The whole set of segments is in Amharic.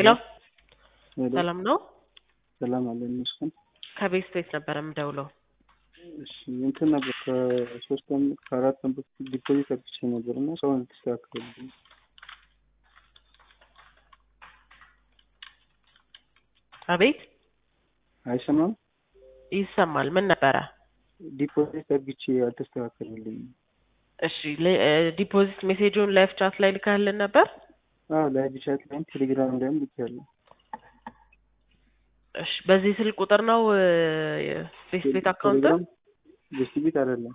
ሄሎ ሄሎ ሰላም ነው? ሰላም አለ ይመስገን። ከቤት ቤት ነበር የምደውለው። እሺ እንትን ነበር ከሶስት ቀን ከአራት ቀን በፊት ዲፖዚት አድርጌ ነበር እና ሰውን ተስተካክልልኝ። አቤት አይሰማም? ይሰማል። ምን ነበረ? ዲፖዚት አድርጌ አልተስተካከልልኝም። እሺ ለ- እ ዲፖዚት ሜሴጁን ላይፍ ቻት ላይ ልካልን ነበር? አዎ ላይቭ ቻት ላይም ቴሌግራም ላይም ልኬያለሁ። እሺ በዚህ ስልክ ቁጥር ነው እ ቤት ቤት አካውንት? ቴሌግራም ቤት ቤት አይደለም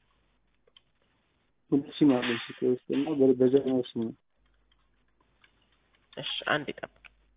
ሁለት ሲም አለ ስልክ ውስጥ እና በ- በዛኛው ሲም ነው። እሺ አንድ ይጠብቅ።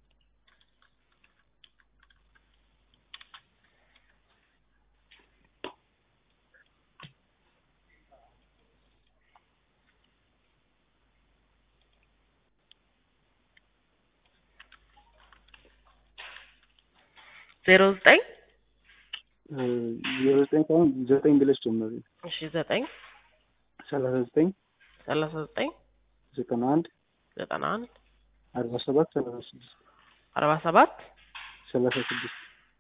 ዜሮ ዘጠኝ እ ዜሮ ዘጠኝ ሳይሆን ዘጠኝ ብለሽ ጀመሪ። እሺ ዘጠኝ ሰላሳ ዘጠኝ ሰላሳ ዘጠኝ ዘጠና አንድ ዘጠና አንድ አርባ ሰባት ሰላሳ ስድስት አርባ ሰባት ሰላሳ ስድስት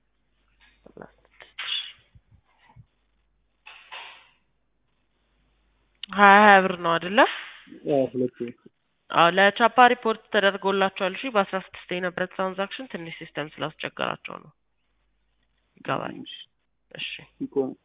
ሀያ ሀያ ብር ነው አይደለ? አዎ ሁለት አዎ ለቻፓ ሪፖርት ተደርጎላቸዋል። እሺ በአስራ ስድስት የነበረ ትራንዛክሽን ትንሽ ሲስተም ስላስቸገራቸው ነው። ይገባል። እሺ ይቆም